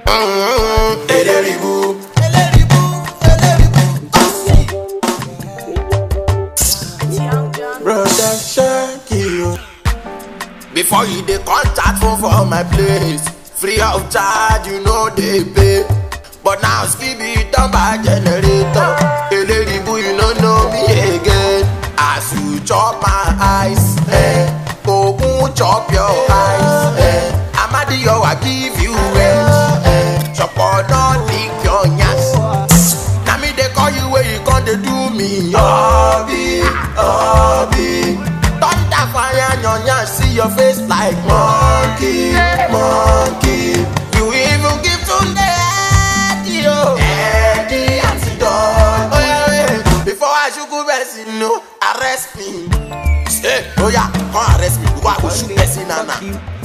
Mm-hmm. Eleribu. Brother Shaggy. Before you dey contact phone for my place, free of charge you know dey pay. But now Skibi don buy generator. Eleribu you no know me again. As you chop my eyes, eh? Ogun chop your eyes, eh? Amadiyo I give you range, eh? Chopo don lick your yansh. Na me dey call you wey you come dey do me. Obi, Obi. Thunder fire your yansh, see your face like monkey, monkey. You even give Tunde Eddie, oh. Eddie antidote. Oh, yeah, yeah. Before I shoot good person, no, arrest me. Say, oh yeah, come arrest me. Because I go shoot person, nana.